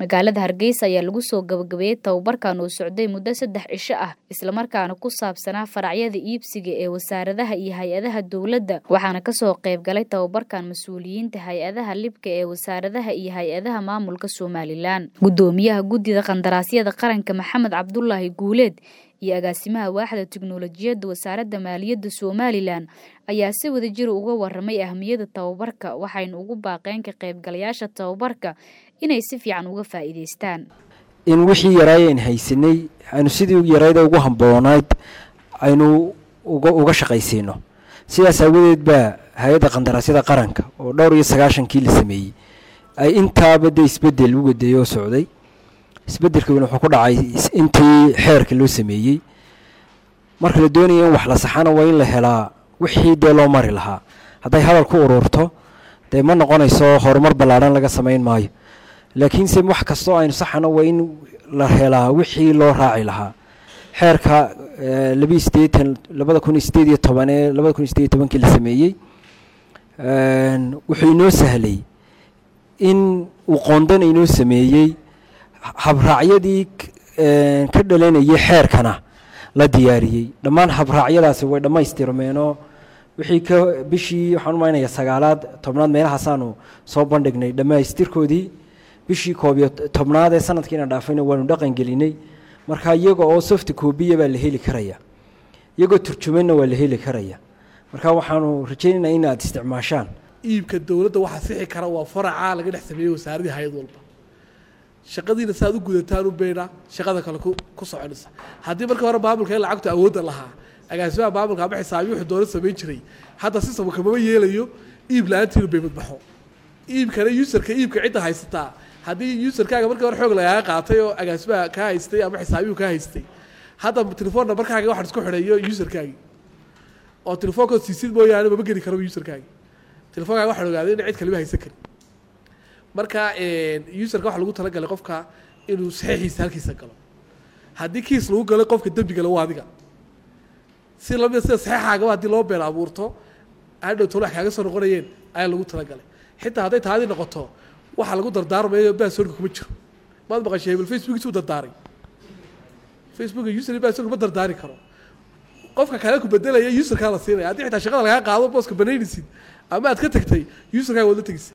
magaalada hargeysa ayaa lagu soo gabagabeeyey tababarkan oo socday muddo saddex cisho ah islamarkaana ku saabsanaa faracyada iibsiga ee wasaaradaha iyo hay-adaha dowladda waxaana kasoo qayb galay tababarkan mas-uuliyiinta hay-adaha libka ee wasaaradaha iyo hay-adaha maamulka somalilan guddoomiyaha guddida qandaraasyada qaranka maxamed cabdulaahi guuleed iyo agaasimaha waaxda tiknolojiyadda wasaaradda maaliyadda somalilan ayaa si wadajir uga waramay ahmiyadda tababarka waxayna ugu baaqeen ka qaybgalayaasha tababarka inay si fiican uga faa'iidaystaan in wixii yaraayen haysanay aynu sidii yarayda ugu hamboonayd aynu uga shaqaysiino sidaas aawadeed baa hay-adda qandaraasyada qaranka oo dhowr iyo sagaashankii la sameeyey ay intaaba de isbedel u wadeeyey oo socday isbedelkiina wuxuu ku dhacay intii xeerka loo sameeyey marka la doonaya in wax la saxana waa in la helaa wixii dee loo mari lahaa hadday hadal ku ururto dee ma noqonayso horumar ballaadhan laga samayn maayo laakiinse wax kastoo aynu saxana waa in la helaa wixii loo raaci lahaa xeerka labi sideetan labada kun iyo sideed iyo toban ee labada kun iyo sideed iyo tobankii la sameeyey wuxuu inoo sahlay in uu qoondana inoo sameeyey habraacyadii ka dhalanayay xeerkana la diyaariyey dhammaan habraacyadaasi way dhammaystirmeenoo wixii ka bishii waxaan umaynaya sagaalaad tobnaad meelahaasaanu soo bandhignay dhammaystirkoodii bishii koob iyo tobnaad ee sanadkiina dhaafayna waanu dhaqan gelinay marka iyaga oo soft coobiya baa la heli karaya iyagoo turjumanna waa la heli karaya marka waxaanu rajaynaynaa in aad isticmaashaan iibka dowladda waxaa sixi kara waa faracaa laga dhex sameeyey wasaaradii hay-ad walba shaqadiina saaad u gudataan u beydha shaqada kale ku soconaysa haddii marka hore maamulka in lacagtu awoodda lahaa agaasimaha maamulka ama xisaabiyi wuxuu doola samayn jiray hadda sistamka kamama yeelayo iib la-aantiinu bay madbaxo iibkana userka iibka cidda haysataa haddii userkaaga markii hore xoog lagaaga qaatay oo agaasimaha kaa haystay ama xisaabiyu kaa haystay hadda telefoon nambarkaaga waxaan isku xidhayo userkaagi oo telefoonkood siisid mooyaane mama geli karaba userkaagi telefonkaaga waxaan ogaaday ina cid kalima haysan karin marka userka waxa lagu talagalay qofka inuu saxiixiisa halkiisa galo haddii kiis lagu galay qofka dembi gala waa adiga si lamida sida saxiixaagaba haddii loo been abuurto hadhow tolo wax kaaga soo noqonayeen ayaa lagu talagalay xitaa hadday taadii noqoto waxa lagu dardaarmayo basorka kuma jiro maad maqashay hebel facebookiisu dardaaray facebook user basorka ma dardaari karo qofka kale ku bedelaya userkaa la siinaya haddii xitaa shaqada lagaa qaado booska banaynaysid ama aad ka tagtay userkaaga waad la tegeysa